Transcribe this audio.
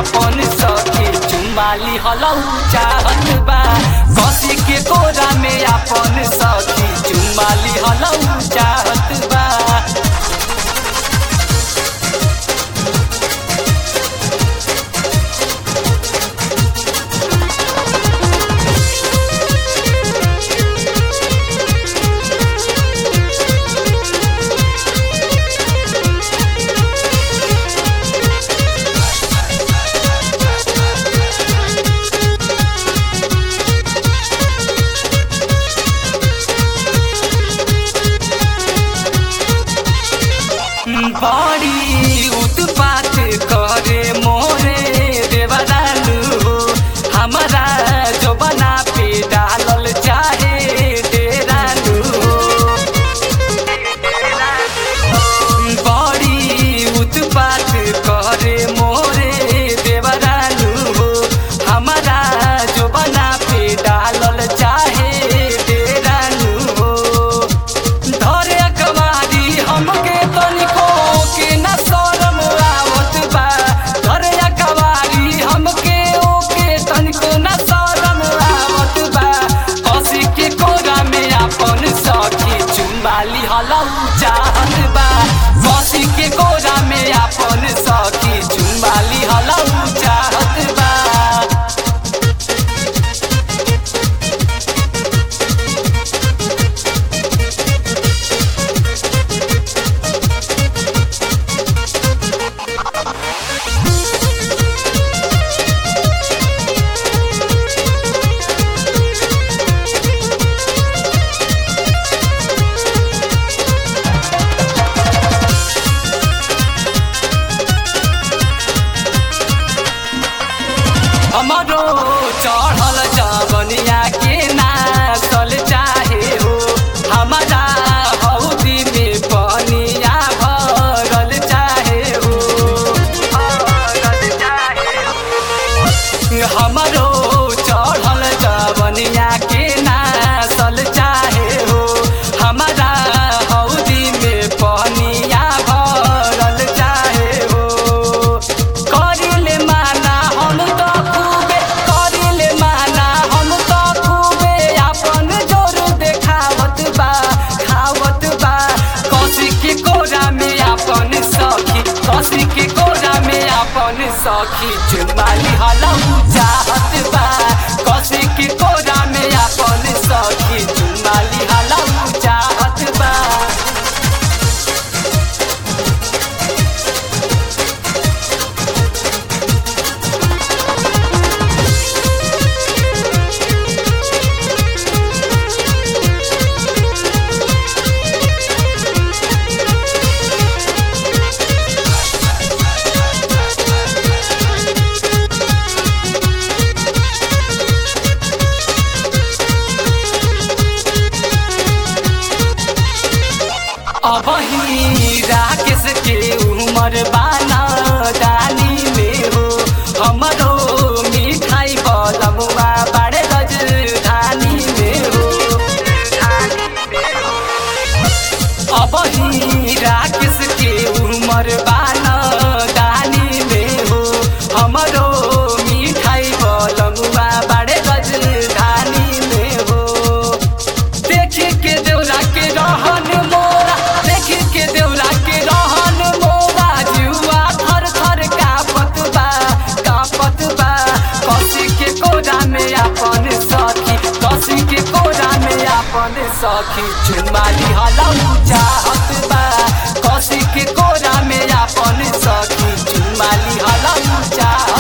अपन सखी चुमाली हलौ चाहत बा कसी के कोरा में अपन सखी चुमाली हलौ चाहत बा बड़ी उत्पात करे मोरे देवदालू हो हमारा जो बना पे डालल चाहे डेरालू हो बड़ी उत्पात करे मोरे देवदालू हो हमारा जो बना पे डालल चाहे डेरालू हो धरे अकबारी हमके तनिको के न शरम आवत बा धरे अकबारी हमके ओके तनिको न शरम आवत बा कसी के कोरा में अपन सखी चुम्बाली हलौ चाहत बा कसी के कोरा में अपन सखी चुम्बाली हलौ चाहत बा हमरो चढ़ल जवनिया के नाचल चाहे हो हमारा हौदी में पनिया भरल चाहे हो हमरो चढ़ल जवनिया के नाचल चाहे हो हमारा हौदी में पनिया भरल चाहे हो करिले माना हम तो खूबे करिले माना हम तो खूबे अपन जोर देखावत बा खावत बा कसी के कोरा में अपन सखी कसी के कोरा में अपन सखी चुमाली हलौ चाहत बा कसी के कोरा में अपन सखी चुमाली हलौ चाहत बा अब ही राकेश के उमर बाना दानी में हो हमरो मिठाई बलमुआ बड़े राजधानी में हो अब ही राकेश के उमर बाना दानी में हो हमरो मिठाई बलमुआ बड़े राजधानी में हो देखे के देवरा के रहन मोरा देखे के देवरा के रहन मोरा जुआ थर थर कापत बा कापत बा कसी के कोरा में अपन सखी कसी के कोरा में अपन सखी चुमाली हलौ चाहत बा कसी के कोरा में अपन सखी चुमाली हलौ चाहत